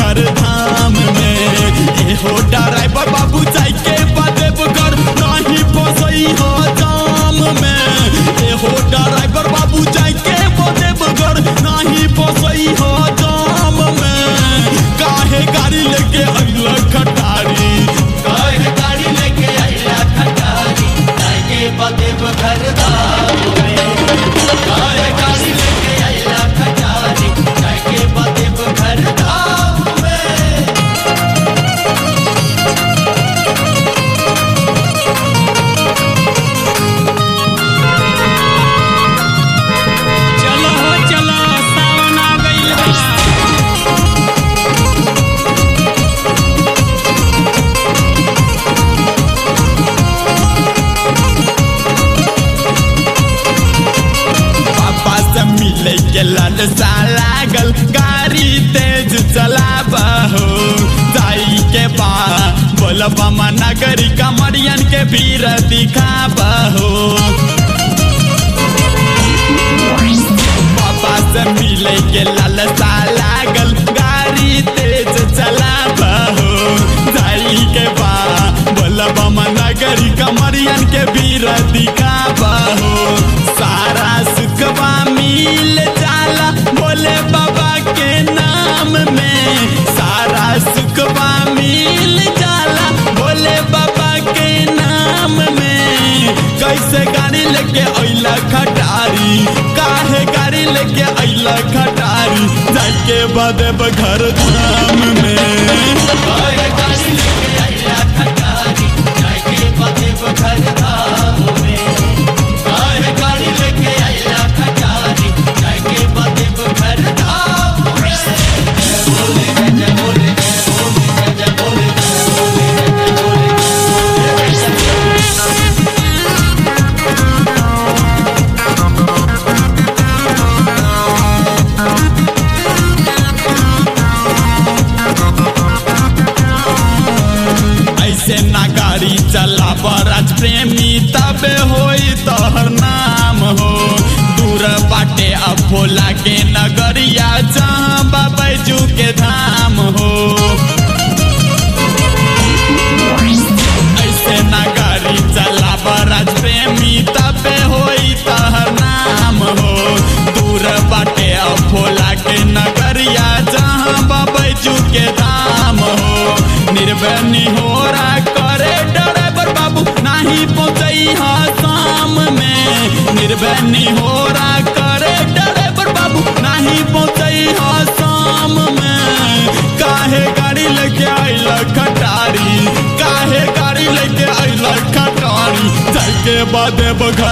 घर धाम में एहो ड्राइवर बाबू जाई के बदेव घर नहीं फसई हो जाम में एहो ड्राइवर बाबू जाई के बदेव घर नहीं फसई हो जाम में काहे गाड़ी लेके अगला खटारी काहे गाड़ी लेके आइला खटारी जाके बदेव घर धाम में काहे गाड़ी लेके आइला खटारी जाके बदेव घर धाम में चलो हो चलो सावन आ गइल बा पापा से मिले के ललसा लागल गाड़ी तेज चलाबा हो जाई के बा बोलबा नगरी कमरियन के भीड़ दिखाबा हो पापा से मिले के ललसा लागल गाड़ी तेज चलाबा हो जाई के बा बोलबा नगरी कमरियन के भीड़ दिखाबा हो सारा सुखबा मिल जाला बोले बाबा के नाम में सारा सुखबा मिल जाला भोले बाबा के नाम में कैसे गाड़ी लेके अइला खटारी काहे गाड़ी लेके अइला खटारी जाके बदेब घर धाम में काहे गाड़ी लेके आइला खटारी जाके बदेव घर धाम में काहे गाड़ी लेके आइला खटारी जाके बदेव घर धाम में जय बोले जय बोले जय बोले जय बोले जय बोले जय बोले ऐसे ना गाड़ी चला राज प्रेमी तबे होई तोहर नाम हो दूर बाटे अब भोला के नगरिया जहाँ बाबैजू के धाम हो ऐसे ना गाड़ी चला राज प्रेमी तबे होई तोहर नाम हो दूर बाटे अब भोला के नगरिया जहाँ बाबैजू के धाम हो निर्बनी हो करे ड्राइवर बाबू नाही पहुंचई हा शाम में निर्बनी हो करे ड्राइवर बाबू नाही पहुंचई हा शाम में काहे गाड़ी लेके आइला खटारी काहे गाड़ी लेके आइला खटारी जाके बादे बघर